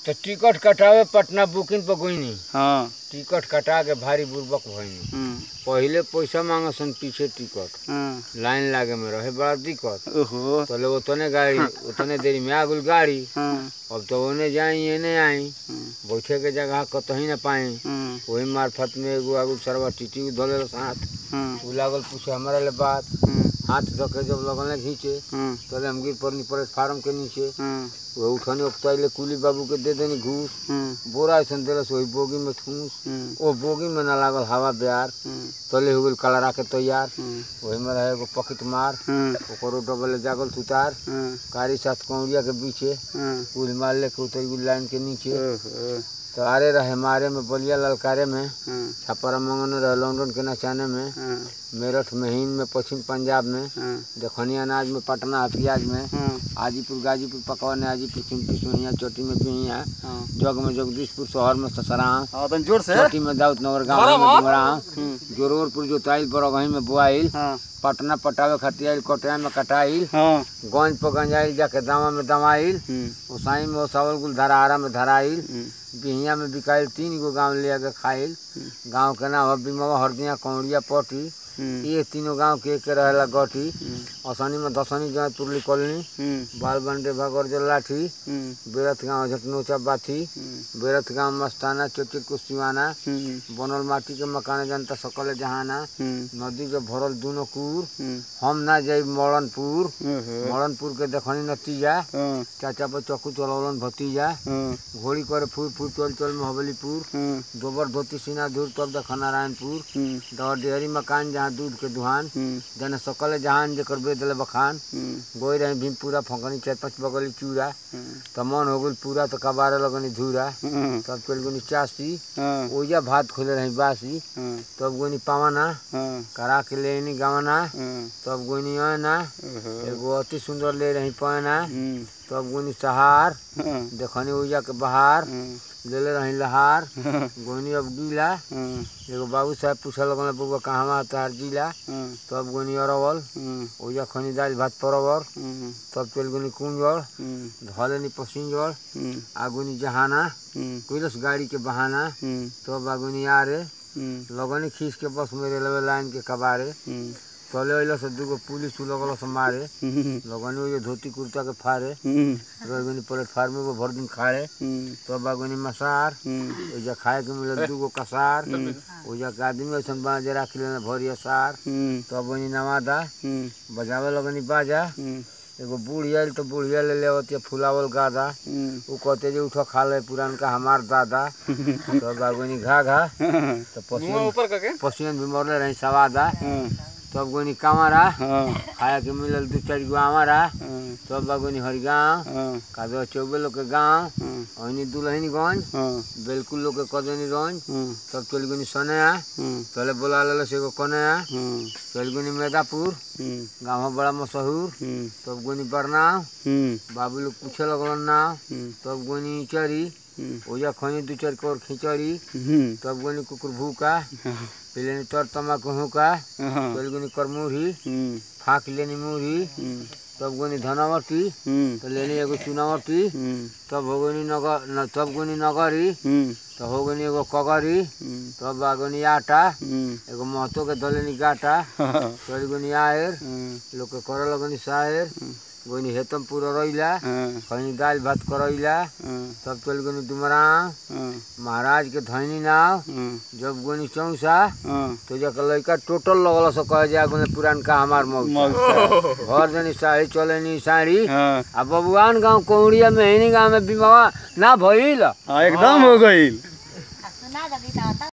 तो टिकट कटावे पटना बुकिंग पर गईनी हाँ टिकट कटा के भारी बुर्बक भईनी हम्म, पहिले पैसा मांगसन पीछे टिकट हाँ, लाइन लागे में रहे बड़ा दिक्कत ओहो पहले उतने गाड़ी उतने देरी में आ गई गाड़ी हाँ, अब तो ओने जाई एने आई हम्म, बैठे के जगह कतही न पाई हम्म, वही मार्फत में एगो आगू सरवा टीटी धोले हाथ हम्म, उ लागल पूछे हमारा ले बात हम्म, हाथ धके जब लगल खींचे हम्म, तले हम गिर पड़नी पड़े फार्म के नीचे हम्म, वो उठनी उकताइले कुली बाबू के दे देनी घूस हम्म, बोरा ऐसा दिलस वही बोगी में ठूस हम्म, ओ बोगी में ना लागल हवा बिहार हम्म, तले हो गल कलरा के तैयार हम्म, वही में रहे एगो पकिट मार हम्म, ओकरो डबल जागल सुतार हम्म, कारी साथ कौड़िया के पीछे हम्म, कुल मार लेके उतर गई लाइन के नीचे ओहो, तो आरे रहे मारे में बलिया ललकारे में हम्म, छापरा मंगन रहे लंदन के नचाने में हम्म, मेरठ में हिंद में पश्चिम पंजाब में हम्म, दखनी अनाज में पटना हथियाज में हम्म, हाजीपुर गाजीपुर पकवान हाजीपुर सिंपी सोहिया चोटी में पिहिया हाँ, जग में जगदीशपुर शहर में ससरा हाँ, तनी जोर से चोटी में दाऊद नगर गाँव में डुमरा हम्म, जोरोरपुर जोताइल बरगही में बोआइल हाँ, पटना पटावे खातिर आइल कटिया में कटाइल हाँ, गंज पर गंजाइल जाके दामा में दमाइल हम्म, ओसाई में ओसावल कुल धराहारा में धराइल हम्म, बिहिया में बिकाइल तीन गो गांव ले आके खाइल गांव के नाम है बिमवा हरदिया कौड़िया पटी हम्म, ये तीनों गांव के एक रहेला गठी हम्म, असनी में दसनी जहाँ तुरली कॉलोनी हम्म, बाल बंडे भगौर लाठी हम्म, बेरथ गांव झटनोचा बाथी हम्म, बेरथ गांव मस्ताना चोचिर कुश्तीवाना हम्म, बनल माटी के मकान जनता सकल जहाना हम्म, नदी के भरल दूनो कूर हम्म, हम ना जाई मरणपुर ओहो, मरणपुर के देखनी नतीजा हाँ, चाचा पर चक्कू चलौलन भतीजा हाँ, घोड़ी करे फूल फूल चल चल महाबलीपुर हम्म, दोबर धोती सीना धूर तब देख नारायणपुर हम्म, दौड़ डेहरी मकान जहाँ दूध के दुहान हम्म, जने सकल जहान जेकर बेद ले बखान हम्म, गोई रही भीमपुरा फंकनी चार पाँच बगली चूड़ा हम्म, त मन हो गई पूरा तो कबारे लगनी धूरा हम्म, तब चल गनी चासी हाँ, ओजा भात खोले रही बासी हाँ, तब गोनी पावाना हाँ, करा के ले आनी गवाना हाँ, तब गोनी आना ओहो, एगो अति सुंदर ले रही पहना हम्म, तब गोनी सहार हाँ, देखनी ओजा के बहार हाँ, ले ले रही लहार हाँ, गोनी अब गीला हाँ, एगो बाबू साहब पूछल लगल बउआ कहवा तार जिला हाँ, तब गोनी अरवल हाँ, ओजा खनी दाल भात परवर हम्म, तब चल गोनी कुंजड़ हम्म, धलेनी पसिंजड़ हम्म, आगुनी जहाना हम्म, कैलस गाड़ी के बहाना हम्म, तब आगुनी आरे हम्म, लगनी खींच के बस में रेलवे लाइन के कबारे हम्म, तले अइल से दूगो पुलिस लगल से मारे हम्म, लगनी ओजे धोती कुर्ता के फारे हम्म, रगनी प्लेटफार्म में वो भर दिन खाए हम्म, तब आगुनी मसार हम्म, ओजा खाए के मिले दूगो कसार ओजा के आदमी ऐसा बना जे राखी लेना भरी सार हम्म, तब ओनी नवादा हम्म, बजावे लगनी बाजा हम्म, एगो बुढ़िया आइल तो बुढ़िया ले ले आवती फुलावल गादा हम्म, उ कहते जे उठो खा ले पुरानका हमार दादा तब आगुनी घा घा हाँ, तो पसियन ऊपर करके पसियन भी मरले रही सवादा हाँ, तब गोनी कामरा हाँ, खाए के मिलल दू चार गो आमारा हाँ, तब बागोनी हरिगाँव हाँ, कादो चौबे लोग के गाँव हाँ, ओहनी दुल्हनगंज हाँ, बिल्कुल लोग के कदनी रंज हाँ, तब चल गोनी सनया हाँ, तले बोला लेलो से एगो कनया हाँ, चल गोनी मेदापुर हम्म, गाँव बड़ा मशहूर हम्म, तब गोनी बरनाव हम्म, बाबू लोग पूछे लगलन नाव हम्म, तब गोनी चरी हम्म, ओजा खनी दू चार कोर खिचड़ी हम्म, तब गोनी कुकुर भूका हाँ, पिलेनी तर तमाकू हुका हाँ, चल गोनी करमुरही हम्म, फाँक लेनी मुरही हम्म, तब गोनी धनावटी हम्म, तो लेनी एगो चुनावटी हम्म, तब हो गनी नगर न, तब गोनी नगरी हम्म, तो हो गनी एगो कगरी हम्म, तब बागनी आटा हम्म, एगो महतो के दलेनी गाटा हाँ, चल गोनी आयर हाँ, लोग के करे लगनी सायर गोनी हेतम पूरा रैला हाँ, कहीं दाल भात करैला हाँ, तब चल गोनी डुमरा हाँ, महाराज के धैनी नाव हाँ, जब गोनी चौसा हाँ, तो जब लड़का टोटल लगल से कहे जा गोनी पुरान का हमार मौसा मौसा, घर जनी साड़ी चलेनी साड़ी हाँ, आ बबुआन गांव कौड़िया में हिनी गांव में बिमावा ना भइल हाँ, एकदम हो गई सुना दबी तो